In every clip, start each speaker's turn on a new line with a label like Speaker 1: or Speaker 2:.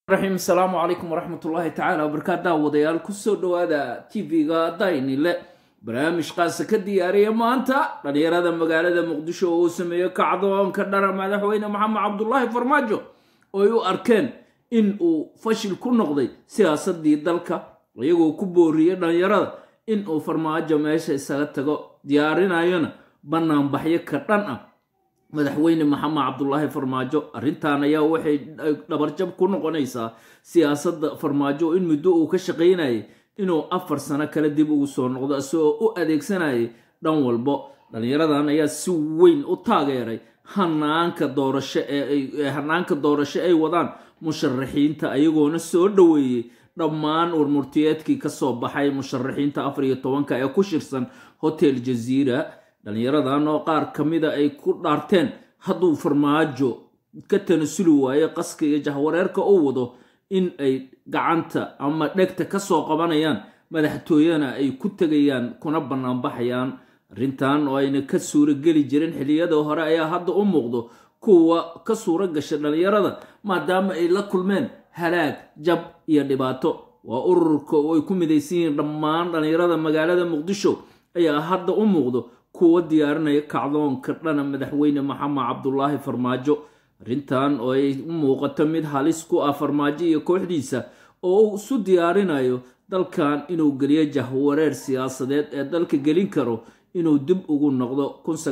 Speaker 1: raxiim asalaamu calaykum waraxmat ullaahi tacaala wabarakaatu daawadayaal kusoo dhowaada tv-ga daynile barnaamij qaasa ka diyaariya maanta dhalinyarada magaalada muqdisho oo uu sameeyo kacdoonka dhara madaxweyne maxamed cabdulaahi farmaajo oo ay u arkeen in uu fashil ku noqday siyaasadii dalka iyagoo ku booriyey dhalinyarada in uu farmaajo meesha isaga tago diyaarinayona banaanbaxyo ka dhan ah madaxweyne maxamed cabdulaahi farmaajo arrintan ayaa waxay dhabarjab ku noqonaysaa siyaasadda farmaajo in muddo uu ka shaqaynayay inuu afar sano kale dib ugu soo noqdo isagoo u adeegsanayay dhan walbo dhallinyaradan ayaa si weyn u taageeray hanaanka doorasho ee hanaanka doorasho ay wadaan musharaxiinta ayagoona soo dhoweeyey dhammaan warmurtiyeedkii kasoo baxay musharaxiinta afar iyo tobanka ee ku shirsan hotel jaziira dhallinyaradan oo qaar ka mida ay ku dhaarteen hadduu farmaajo ka tanasuli waayo qaska iyo jahwareerka u wado in ay gacanta ama dhegta kasoo qabanayaan madaxtooyana ay ku tegayaan kuna banaanbaxayaan arrintan oo ayna ka suuro geli jirin xilliyada hore ayaa hadda u muuqdo kuwa ka suuro gasha dhallinyarada maadaama ay la kulmeen halaag jab iyo dhibaato waa ururka oo ay ku midaysan yihiin dhammaan dhallinyarada magaalada muqdisho ayaa hadda u muuqdo kuwa diyaarinaya kacdoonka dhana madaxweyne maxamed cabdulaahi farmaajo arrintan oo ay u muuqato mid halis ku ah farmaajo iyo kooxdiisa oo uu isu diyaarinayo dalkan inuu geliyo jahwareer siyaasadeed ee dalka gelin karo inuu dib ugu noqdo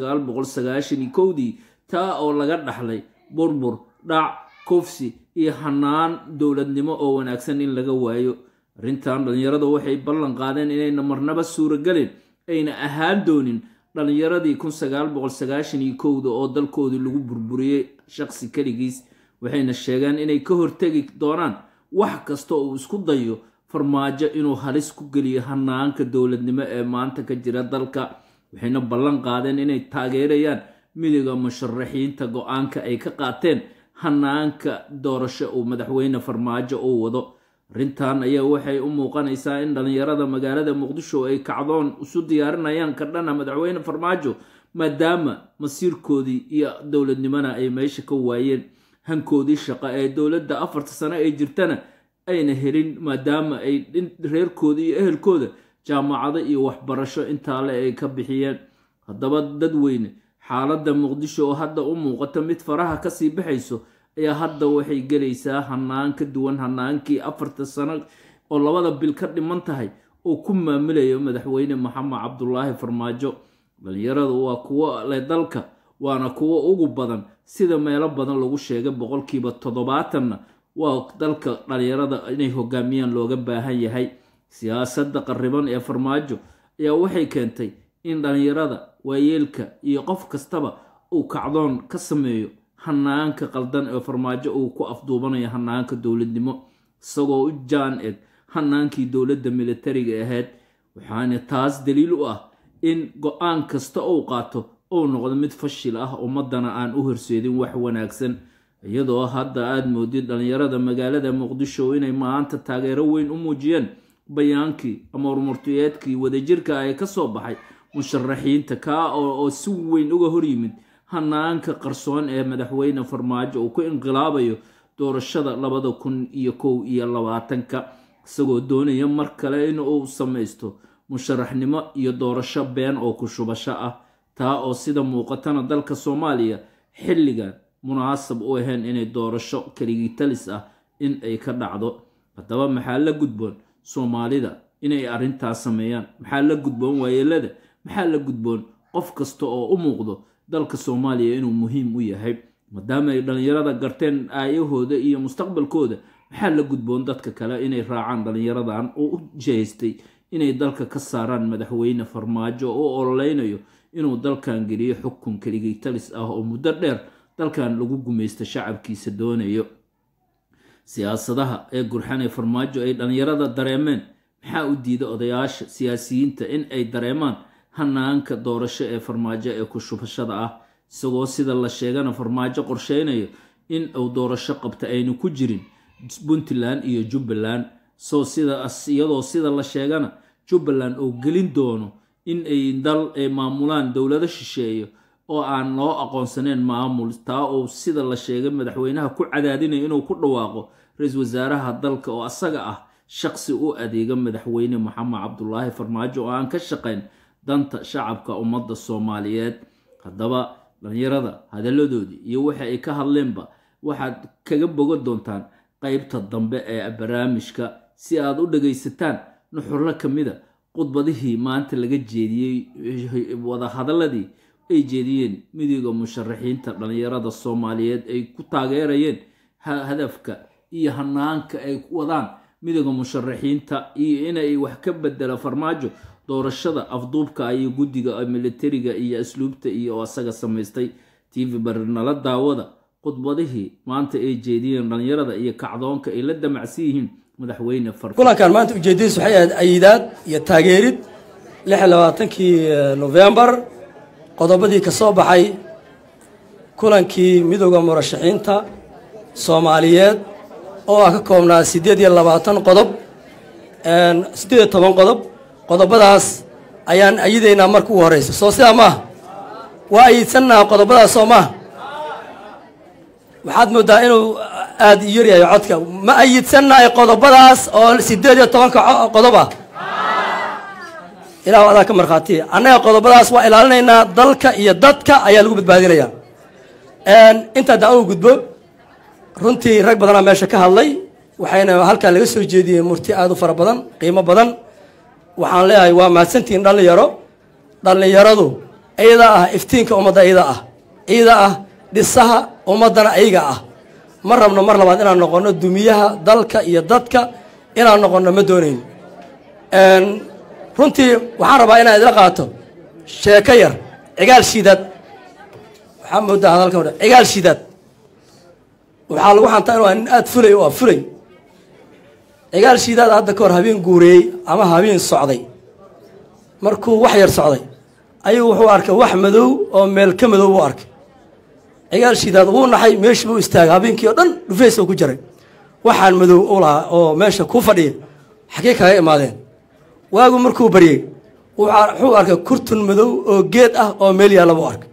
Speaker 1: kowdii taa oo laga dhaxlay burbur dhac kufsi iyo hanaan dowladnimo oo wanaagsan in laga waayo arrintan dhallinyarada waxay ballan qaadeen inayna marnaba suuragelin ayna ahaan doonin dhallinyaradii kowda oo dalkoodii lagu burburiyey shaqsi keligiis waxayna sheegeen inay ka hortegi doonaan wax kasta uu isku dayo farmaajo inuu halis ku geliyo hanaanka dowladnimo ee maanta ka jira dalka waxayna ballan qaadeen inay taageerayaan midiga musharaxiinta go-aanka ay ka qaateen hanaanka doorasho uu madaxweyne farmaajo uu wado arrintan ayaa waxay u muuqanaysaa in dhallinyarada magaalada muqdisho ay kacdoon isu diyaarinayaan ka dhana madaxweyne farmaajo maadaama masiirkoodii iyo dowladnimona ay meesha ka waayeen hankoodii shaqo ee dowladda afarta sano ay jirtana ayna helin maadaama ay reerkooda iyo ehelkooda jaamacado iyo waxbarasho intaale ay ka bixiyeen haddaba dadweyne xaaladda muqdisho oo hadda u muuqato mid faraha kasii baxayso ayaa hadda waxay gelaysaa hanaan ka duwan hanaankii afarta sano oo labada bil ka dhiman tahay oo ku maamulayo madaxweyne maxamed cabdulaahi farmaajo dhalinyaradu waa kuwo leh dalka waana kuwo ugu badan sida meelo badan lagu sheegay boqolkiiba toddobaatanna waa dalka dhalinyarada inay hogaamiyaan looga baahan yahay siyaasadda qarriban ee farmaajo ayaa waxay keentay in dhalinyarada waayeelka iyo qof kastaba uu kacdoon ka sameeyo hanaanka qaldan ee farmaajo uu ku afduubanayo hanaanka dowladnimo isagoo u jaan eg hanaankii dowladda militariga ahayd waxaana taas daliil u ah in go-aan kasta uu qaato uu noqdo mid fashil ah ummadana aan u horseedin wax wanaagsan iyadoo hadda aada moodid dhallinyarada magaalada muqdisho inay maanta taageero weyn u muujiyeen bayaankii ama warmurtiyeedkii wadajirka ee kasoo baxay musharaxiinta kaa oo si weyn uga horyimid hanaanka qarsoon ee madaxweyne farmaajo uu ku inqilaabayo doorashada labada kun iyo kow iyo labaatanka isagoo doonaya mar kale in uu samaysto musharaxnimo iyo doorasho been oo ku shubasho ah taa oo sida muuqatana dalka soomaaliya xilligan munaasab u ahayn inay doorasho keligii talis ah in ay ka dhacdo haddaba maxaa la gudboon soomaalida inay arrintaas sameeyaan maxaa la gudboon waayeelada maxaa la gudboon qof kasta oo u muuqdo dalka soomaaliya inuu muhiim u yahay maadaama ay dhallinyarada garteen aayahooda iyo mustaqbalkooda maxaa la gudboon dadka kale inay raacaan dhallinyaradan oo u jehaystay inay dalka ka saaraan madaxweyne farmaajo oo ololeynayo inuu dalkan geliyo xukun keligii talis ah oo muddo dheer dalkan lagu gumaysto shacabkiisa doonayo siyaasadaha ee gurxan ee farmaajo ay dhallinyarada dareemeen maxaa u diida odayaasha siyaasiyiinta in ay dareemaan hanaanka doorasho ee farmaajo ee ku shubashada ah isagoo sida la sheegana farmaajo qorsheynayo in uu doorasho qabta aynu ku jirin puntland iyo jubbaland soo sida iyadoo sida la sheegana jubbaland uu gelin doono in ay dal ay maamulaan dowlado shisheeyo oo aan loo aqoonsaneyn maamul taa uu sida la sheegay madaxweynaha ku cadaadinayo inuu ku dhawaaqo ra-iisul wasaaraha dalka oo asaga ah shaqsi u adeega madaxweyne maxamed cabdulaahi farmaajo oo aan ka shaqayn danta shacabka ummadda soomaaliyeed haddaba dhalinyarada hadalladoodii iyo waxa ay ka hadleenba waxaad kaga bogan doontaan qeybta dambe ee barnaamijka si aad u dhagaysataan nuxurro ka mida khudbadihii maanta laga jeediyey wadahadaladii ay jeediyeen midooda musharaxiinta dhalinyarada soomaaliyeed ay ku taageerayeen hadafka iyo hanaanka ay wadaan midooda musharaxiinta iyo inay wax ka bedela farmaajo doorashada afduubka iyo guddiga militariga iyo asluubta iyo asaga samaystay tv barinala daawada khudbadihii maanta ay jeediyeen dhalinyarada iyo kacdoonka ay la damacsan yihiin madaxweyne
Speaker 2: kulankan maanta ujeedadiis waxay ahayd ayidaad iyo taageerid lix iyo labaatankii novembar qodobadii ka soo baxay kulankii midooda murashaxiinta soomaaliyeed oo ah ka koobnaa siddeed iyo labaatan qodob siddeed iyo toban qodob qodobadaas ayaan ayidaynaa marka ugu horreysa soo sidaa maaha waa ayidsannaha qodobadaas soo maaha waxaad mooddaa inuu aada u yaryahay codka ma ayidsannahay qodobadaas oo siddeed iyo tobanka qodob ah ilah adaa ka markhaatiya annaga qodobadaas waa ilaalinaynaa dalka iyo dadka ayaa lagu badbaadinayaa intaa daa u gudbo runtii rag badanaa meesha ka hadlay waxayna halkan laga soo jeediyey murti aada u fara badan qiimo badan waxaan leeyahay waa mahadsantihiin dhallinyaro dhallinyaradu iyada ah iftiinka ummadda iyada ah iyada ah dhisaha ummaddana ayaga ah ma rabno mar labaad inaan noqonno dumiyaha dalka iyo dadka inaan noqonno ma doonayn runtii waxaan rabaa inaan idla qaato sheeko yar cigaal shiidaad waxaa moodaa hadalka cigaal shiidaad waxaa lagu xantaa inu nin aada fulay oo ah fulay cigaal shiidaad hadda ka hor habeen guureeyey ama habeen socday markuu wax yar socday ayuu wuxuu arkay wax madow oo meel ka madow buu arkay cigaal shiidaad wuu naxay meeshii buu istaagay habeenkii oo dhan dhufeys oo ku jiray waxaan madow u lahaa oo meesha ku fadhiya xaggee kaga imaadeen waagu markuu baryey wuxuu arkay kurtun madow oo geed ah oo meel yaalla buu arkay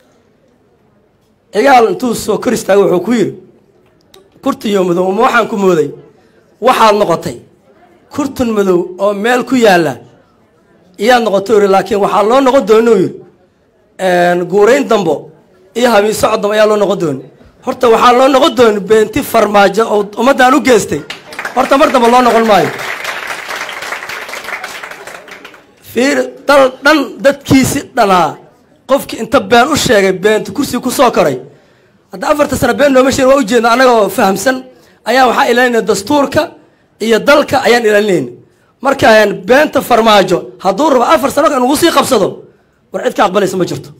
Speaker 2: cigaal intuu soo kor istaagay wuxuu ku yidhi kurtunyo madow ma waxaan ku mooday waxaad noqotay kurtun madow oo meel ku yaalla iyaad noqotay uri laakiin waxaa loo noqon doona u yidhi guurayn dambo iyo habiin socod dambo ayaa loo noqon dooni horta waxaa loo noqon dooni beenti farmaajo oo ummaddaan u geystay horta mar dambe loo noqon maayo fiir dal dhan dadkiisi dhanaa qofkii inta been u sheegay beenti kursiga ku soo koray hadda afarta sano been nooma sheegin waa ujeedna annagoo fahamsan ayaa waxaa ilaalinaya dastuurka iyo dalka ayaan ilaalinayna markaan beenta farmaajo hadduu rabo afar sano in ugu sii qabsado war cid ka aqbalaysa ma jirto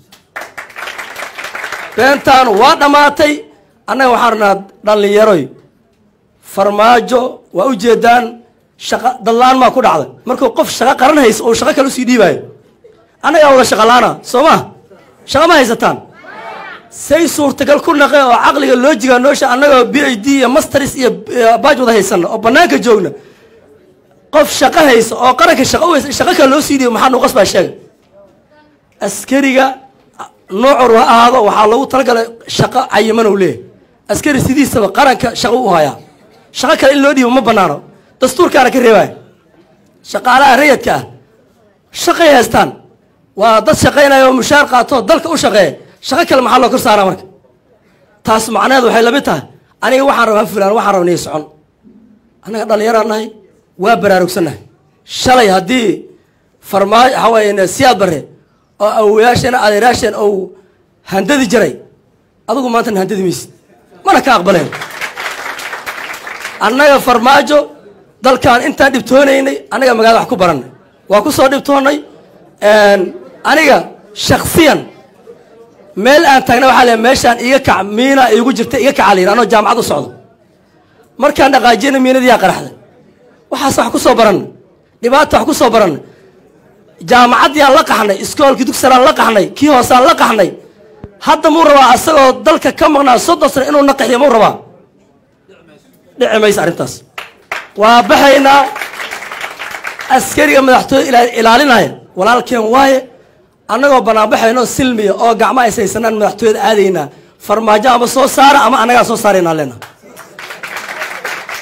Speaker 2: beentaan waa dhammaatay annaga waxaan rabnaa dhallinyaroy farmaajo waa ujeedaan shaqa dadlaan maa ku dhacday markuu qof shaqo qaran haysa oo shaqo kale usii dhiibaayo annagaa wada shaqalaana soo ma shaqo ma haysataan say suurtagal ku naqe oo caqliga loojiga noosha annagoo b h d iyo masters iyo baaj wada haysana oo banaanka joogna qof shaqo haysa oo qaranka shaqo u haysa shaqo kale loo sii dhiibo maxaa nuuqas baa sheegay askariga noocor ha ahaado waxaa lagu talagalay shaqo cayiman ou leeyahy askari sidiisaba qaranka shaqo u hayaa shaqo kale in loo dhiibo ma banaano dastuurkaana ka reebaya shaqaalaha rayadka ah shaqay haystaan waa dad shaqaynaya oo mushaar qaato dalka u shaqeeya shaqo kale maxaa loo kor saaraa marka taas macnaheedu waxay lamid tahay aniga waxaan rabaa fulaan waxaan rabaa niy socon annaga dhallinyaraan nahay waa baraarugsannahay shalay haddii farmaajo waxaa weeye siyaad barre oo awoyaasheen adeeraasheen ou handadi jiray adigu maantana handadi maysid mana ka aqbaleen annaga farmaajo dalkaan intaan dhibtoonaynay annaga magaalada wax ku barannay waa ku soo dhibtoonnay aniga shaksiyan meel aan taagna waxaa le meeshaan iga kac miina iigu jirta iga kaca la yidhi anoo jaamacad u socdo markaan dhaqaajiyana miinadiyaa qaraxday waxaas wax ku soo baranay dhibaata wax ku soo baranay jaamacaddiyaan la qaxnay iskoolkii dugsalaan la qaxnay kii hoosaan la qaxnay hadda muu rabaa asagoo dalka ka maqnaa soddon sano inuu naqaxiyo muu rabaa dhici maysa arrintaas waa baxaynaa askariga madaxtooye ilaalinaya walaalkeen waaye annagoo banaanbaxayno silmiya oo gacmo ays haysanaan madaxtooyada aadaynaa farmaajo ama soo saara ama annagaa soo saaraynaa leena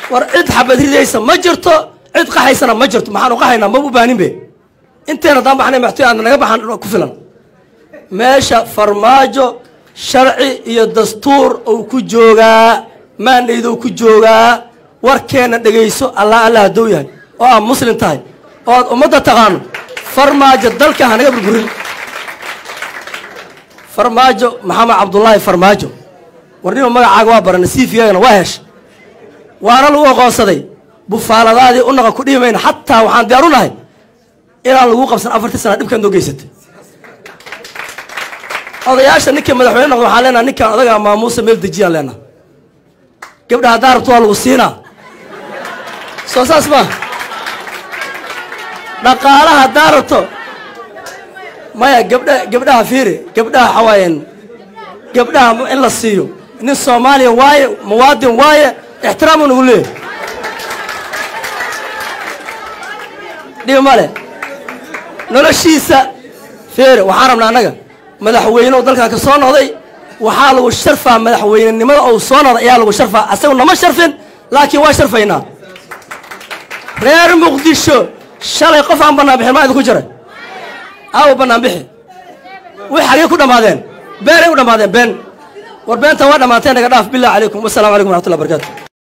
Speaker 2: war cid xabad ridaysa ma jirto cid qaxaysana ma jirto maxaan u qaxaynaa maba u baanin be inteena daan baxnay maxti aadna naga baxan ku filan meesha farmaajo sharci iyo dastuur uu ku joogaa maandhayd uu ku joogaa warkeenna dhegayso allah allah hadduu yahay oo aad muslim tahay oo aad ummadda taqaano farmaajo dalka hanaga burburin farmaajo maxamed cabdullaahi farmaajo warnima magacaaga waa barana siifiyagana waa hesha waana lagu aqoonsaday bufaaladaadii u naqa ku dhihi mayna xataa waxaan diyaar u nahay inaan lagu qabsan afartii sana dhibkaad noo geysatay odayaasha ninkii madaxweyne noqda waxaan leenaha ninkaan odagaa maamuusa meel dejiyaan leenaha gabdha haddaa rabto waa lagu siinaa soo saas ma dhaqaalaha haddaa rabto maya gabdha gabdhaha fiiri gabdhaha xawaayeen gabdhaha in la siiyo nin soomaaliya waaye muwaadin waaye ixtiraamu nagu leeyahy dhib male noloshiisa feere waxaan rabnaa annaga madaxweyne oo dalkan ka soo noqday waxaa lagu sharfaa madaxweynenimada ou soo noqday ayaa lagu sharfaa asagu nama sharfin laakiin waa sharfaynaa reer muqdisho shalay qof aan bannaan bixin maa idinku jiray aawo bannaan bixi way xagee ku dhammaadeen beenay u dhammaadeen been war beentan waa dhammaanteen naga dhaaf billahi calaykum wassalamu calaykum waraxmatullahi barakatu